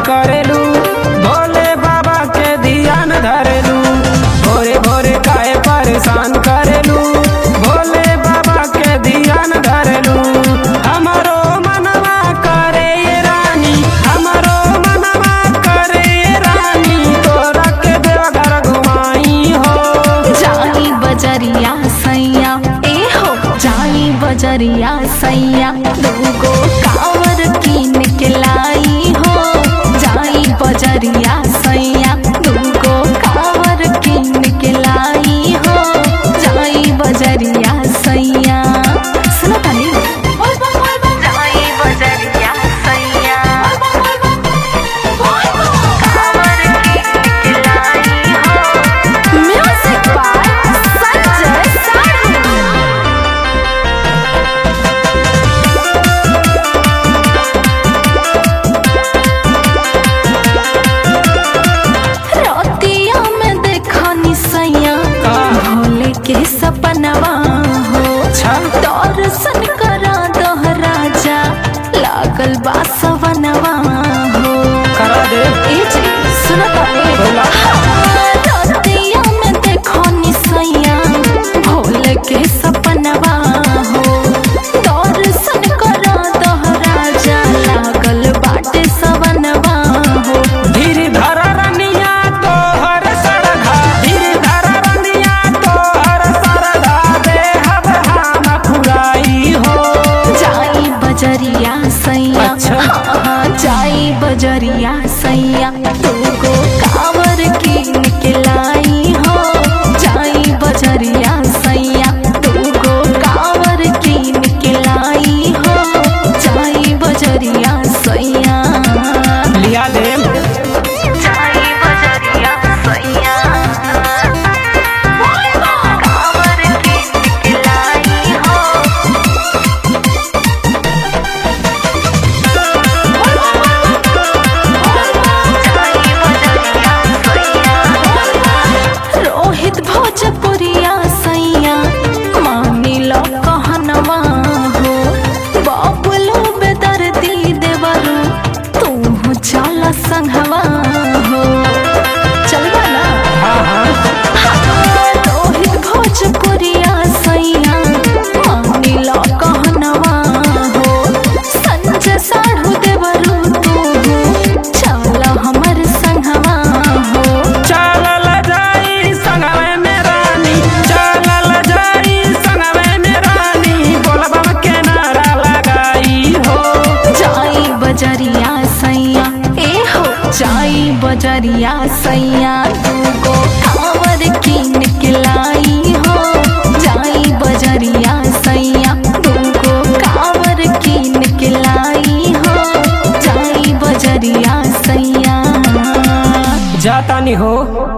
करेलू भोले बाबा के ध्यान धरेलू भोरे भोरे काहे परेशान करेलू भोले बाबा के ध्यान धरेलू हमारो मनवा करे ये रानी हमारो मनवा करे ये रानी तोरा के देवघर घुमाई हो जाई बजरिया सैया ए हो जाई बजरिया सैया दूगो कावर कीन के लाई हो जाई बजरिया सैया दूगो कावर कीन के लाई हो जाई बजरिया सैया सुनो ताली जाई बजरिया सैया कावर कीन के लाई हो Music by Sanjay Sarma. रतिया में देखा निसैया भोले के सपनवा हो दर्शन करा दह राजा लागल बा सवनवा हो करा दे ए जी, सुनो ताली। बोला। हाँ, रतिया में देखो निसैया भोले के सपनवा हो दर्शन करा दह राजा लागल बाटे सवनवा हो धीर धर रनिया तोहर सरधा धीर धर रनिया तोहर सरधा दे हब हम फुराई हो जाई बजरिया सैया अच्छा। हाँ, हाँ, जाई बजरिया सैया तुमको कावर कीन के लाई हो जाई बजरिया सैया तुमको कावर कीन के लाई हो जाई बजरिया सैया लिया दे जाई बजरिया सैया कावर कीन के लाई हो रोहित भोजपुरिया सैया मानी लो कहनवा हो बाबुलो बेदर्दी देवरू तू चल संघवा हो चलवा ना हाँ हाँ रोहित भोजपुरिया सैया मानी लो कहनवा हो संजय साढ़ू देवरू तू चल हमर संघवा हो चलल जाई संगवे में रानी चलल जाई संगवे में रानी बोलबम के नारा लगाई हो जाई बजरिया सैया ए हो जाई बजरिया सैया दूगो कावर कीन के लाई हो जाई बजरिया सैया दूगो कावर कीन के लाई हो जाई बजरिया सैया जातानी हो